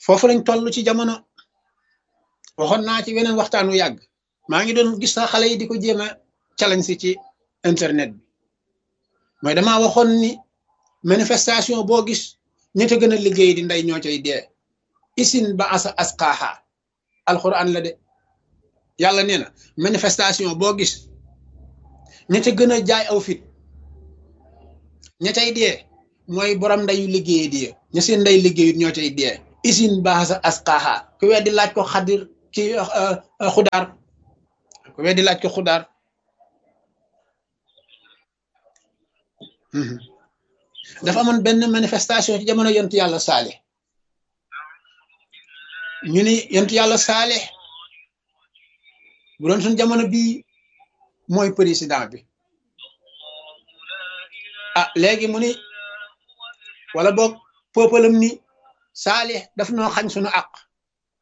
foofu lañ toll ci jamono waxoon naa ci weneen waxtaan wu yàgg maa ngi doon gis sax xale yi di ko jéem a challenge si ci internet bi mooy damaa waxoon ni manifestation boo gis ña ca gën a liggéey di ndey ñoo cay dee isin ba asa asqaaha alquran la de yàlla nee na manifestation boo gis ña ca gën a jaay aw fit ña cay dee mooy borom ndeyu liggéey di ña seen ndey liggéeyut ñoo cay dee isin ba asa asqaaha ku weddi laaj ko xadir ci xudaar ku weddi laaj ko xudaar dafa amoon benn manifestation ci jamono yontu yàlla saale ñu ni yontu yàlla saale bu doon suñ jamono bii mooy président bi ah léegi mu ni wala boog peuple am ni saale daf noo xañ suñu àq